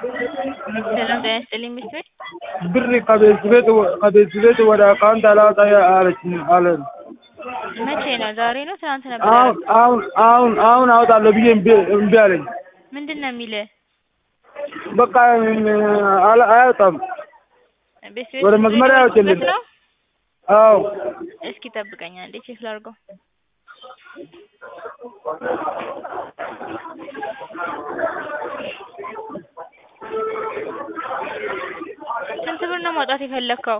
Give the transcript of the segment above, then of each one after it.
ሰላም ጤና ይስጥልኝ ሚስት ቤት ብር ከቤት ቤት ከቤት ቤት ወደ አካውንት አላወጣ አለችኝ አለ። መቼ ነው? ዛሬ ነው? ትናንት ነበር አሁን ያደረኩት። አሁን አሁን አሁን አወጣለሁ ብዬ እምቢ እምቢ አለኝ። ምንድን ነው የሚልህ? በቃ አላ- አያወጣም። ቤት ቤት ወደ መስመር ያወጭልኝ። ነው? አዎ እስኪ ጠብቀኝ አንዴ ቼክ ላድርገው። ስንት ብር ነው ማውጣት የፈለግከው?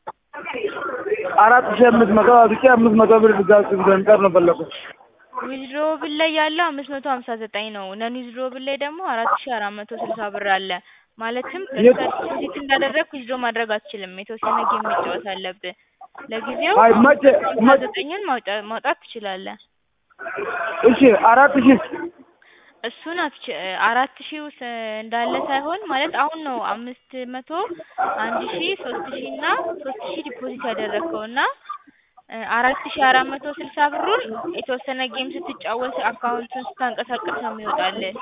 አራት ሺህ አምስት መቶ አውጥቼ አምስት መቶ ብር ድጋፍ ገንጠር ነው ፈለኩት። ዊዝድሮብል ላይ ያለው አምስት መቶ ሀምሳ ዘጠኝ ነው። ነን ዊዝድሮብል ላይ ደግሞ አራት ሺ አራት መቶ ስልሳ ብር አለ። ማለትም የት- ዲፖዚት እንዳደረግክ ዊዝድሮ ማድረግ አትችልም። የተወሰነ ጌም መጫወት አለብህ። ለጊዜው አይ መቼ ሀምሳ መቼ ዘጠኝን ማውጣ- ማውጣት ትችላለህ። እሺ አራት ሺህ እሱን አትች አራት ሺህ ውስጥ እንዳለ ሳይሆን ማለት አሁን ነው አምስት መቶ አንድ ሺህ ሶስት ሺህ እና ሶስት ሺህ ዲፖዚት ያደረግከው እና እ አራት ሺህ አራት መቶ ስልሳ ብሩን የተወሰነ ጌም ስትጫወት አካውንቱን ስታንቀሳቀስ ነው የሚወጣልህ።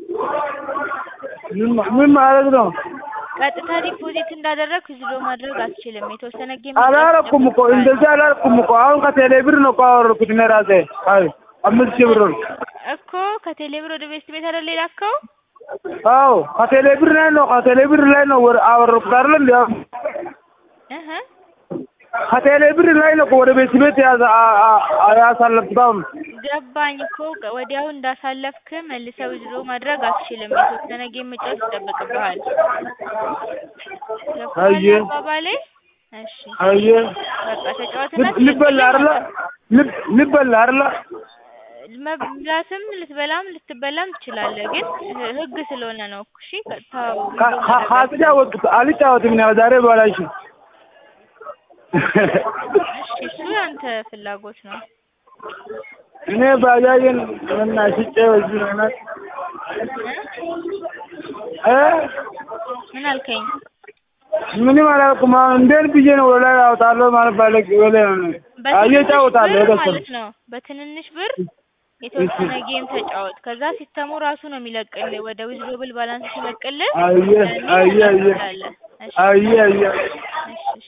ምን ምን ማለት ነው? ቀጥታ ዲፖዚት እንዳደረግክ ዊዝድሮ ማድረግ አትችልም። የተወሰነ ጌም አላረኩም እኮ እንደዚህ አላረኩም እኮ አሁን ከቴሌ ብር ነው እኮ አወረድኩት እኔ ራሴ። አይ አምስት ሺህ ብር እኮ ከቴሌ ብር ወደ ቤስት ቤት አይደል የላከው? አዎ ከቴሌ ብር ላይ ነው ከቴሌ ብር ላይ ነው ወደ አወረድኩት አይደል እንዴ? እህ ከቴሌ ብር ላይ ነው እኮ ወደ ቤት ቤት ያዘ አ- አ- ያሳለፍኩት አሁን ገባኝ እኮ ቀ- ወዲያው እንዳሳለፍክ መልሰህ ዊዝድሮ ማድረግ አትችልም። የተወሰነ ጌም መጫወት ይጠበቅብሃል። ገብቶሃል አየህ። አባባሌ? እሺ አየህ በቃ ተጫወትና ልብ- ልበላ አይደለ ልብ ልበላ አይደለ መብላትም ልትበላም ልትበላም ትችላለህ፣ ግን ህ- ህግ ስለሆነ ነው። እሺ ቀጥታ ዊዝድሮ ከ- ከ- ማድረግ አትችልም። ከተጫወትኩት አልጫወትም እኔ ዛሬ በኋላ እሺ እሺ እሱ ያንተ ፍላጎት ነው። እኔ ባጃጅን እና ሽጬ በዚህ አይነት እ ምን አልከኝ? ምንም አላልኩም። አሁን እንዴት ብዬ ነው ወደ ላይ አወጣለሁ ማለት ባለግ ወደ እየጫወታለሁ ብር የተወሰነ ማለት ነው። በትንንሽ ብር የተወሰነ ጌም ተጫወት። ከዛ ሲስተሙ ራሱ ነው የሚለቅልህ። ወደ ዊዝድሮብል ባላንስ ሲለቅልህ አየህ ያኔ አየህ መውጣት አየህ ትችላለህ። እሺ አየህ አየህ እሺ እሺ